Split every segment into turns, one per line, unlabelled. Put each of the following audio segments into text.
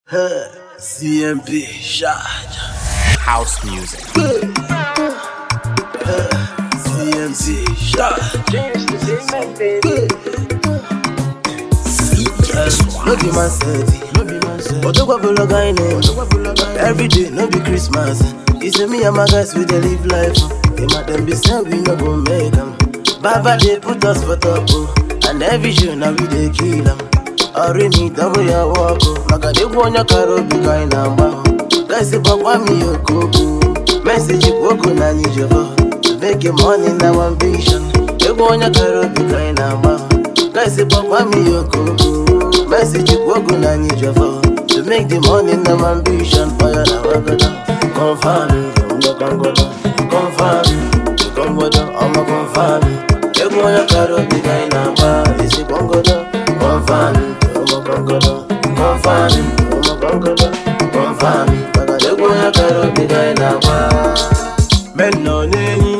CMP charge.
House music.
CMC charge. No be man steady. But what below guy name? Every day, no be Christmas. You say me and my guys we dey live life. They might them be say we no go make 'em. Baba they put us for top, oh. and every show now we dey kill 'em. Ori mi double ya walk, oh. maka dey onye karo bi kai na mba. Guys gbagwa mi okoko. Message kwoko na nijebo. To make your money na ambition. Egwu onye karo bi kai na mba. Guys gbagwa mi okoko. Message kwoko na nijebo. To make the money na ambition. Fire na wagada. Confirm it, I'm not gonna go down. Confirm it, you come go down, I'm not confirm it. Egwu onye karo bi kai na mba. Isi bongo down. Confirm it, I'm not gonna go down. Confirm it, I'm not gonna go down. Confirm it, maka egwu onye karo bi kai na mba. Men nọ n'enyi.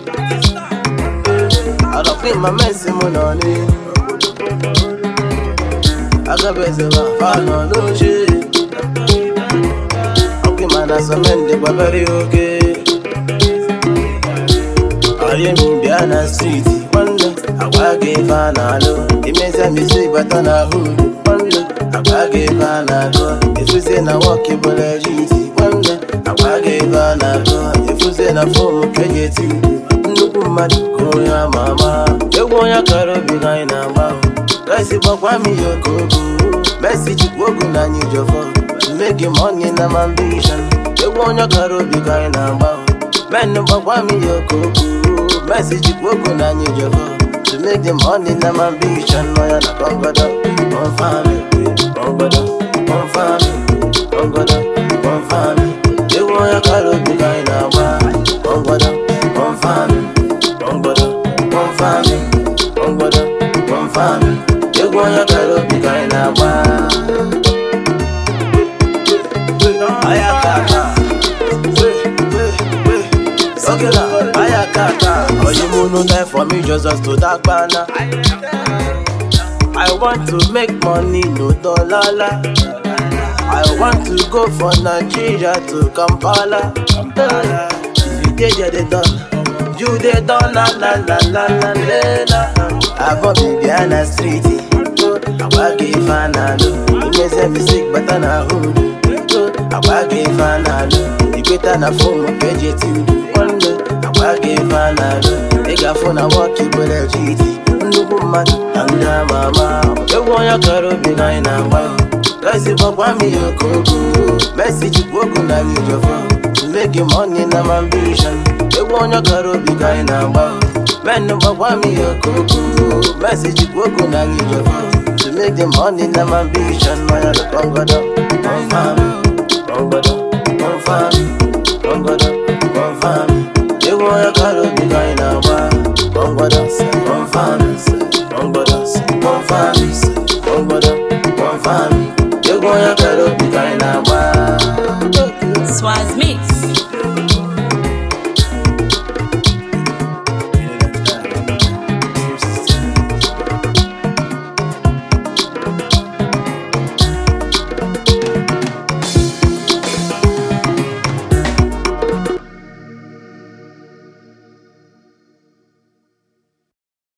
Adọkwa ma mesi mụ nọ n'enyi. Agabeze ma fa nọ n'oche. Ọkwa ma na sọmende gbabere oke. Ọrịa mi bịa na striti nwanne agwa gị ife a na-alụ imezi misi bata na hudu nwanne agwa gị ife a na-agụ efuzie na wọk bụla jiti nwanne agwa gị ife a na-agụ efuzie na fom ka eji eti udu nnukwu mmadụ ka onye ama ama egwu onye kara obi ka anyị na-agba gaisi gbakwa m ihe okoko mesi chukwu ogu na anyị jọfọ mmegi money na m ambition egwu onye kara obi ka anyị na-agba Men gbagwa m ihe okoko Message kwoko na anyị jọfọ To make the money na my ambition Nọ ya na kọngọdọ Confirm it Kọngọdọ Confirm it Kọngọdọ Confirm it Ewu onye kara obi ka anyị na-agba Kọngọdọ Confirm it Kọngọdọ Confirm it Kọngọdọ Confirm it Egwu onye kara obi ka anyị na-agba Ayakata Okay now, ayakata Oyimunu die for me just as to that banner I want to make money, no dollar I want to go for Nigeria to Kampala If you dey there, they done You dey done, la la la la la la la I got me behind the street Agba gị ife a na-alụ Imeze misik bata na hudu Agba gị ife a na-alụ Ikweta na fom ka eji eti udu nwanne Agba gị ife a na-alụ Ị ga-afụ na wọk ibere jiti Nnukwu mmadụ na ndị ama ama Egwu onye kara obi na anyị na-agba Gaisi gbakwa m ihe okoko Messi jikwa ogu na anyị jọfọ To make the money na my ambition Egwu onye kara obi ka anyị na-agba Men gbakwa m ihe okoko Messi jikwa ogu na anyị jọfọ To make the money na my ambition Nọ ya na kọngọdọ Confirm Kọngọdọ Confirm Kọngọdọ Confirm Egwu onye kara obi ka anyị na-agba Kọngọdọ Confirm Kọngọdọ Confirm Kọngọdọ Confirm Egwu onye kara obi ka anyị na-agba
Swaz Mix.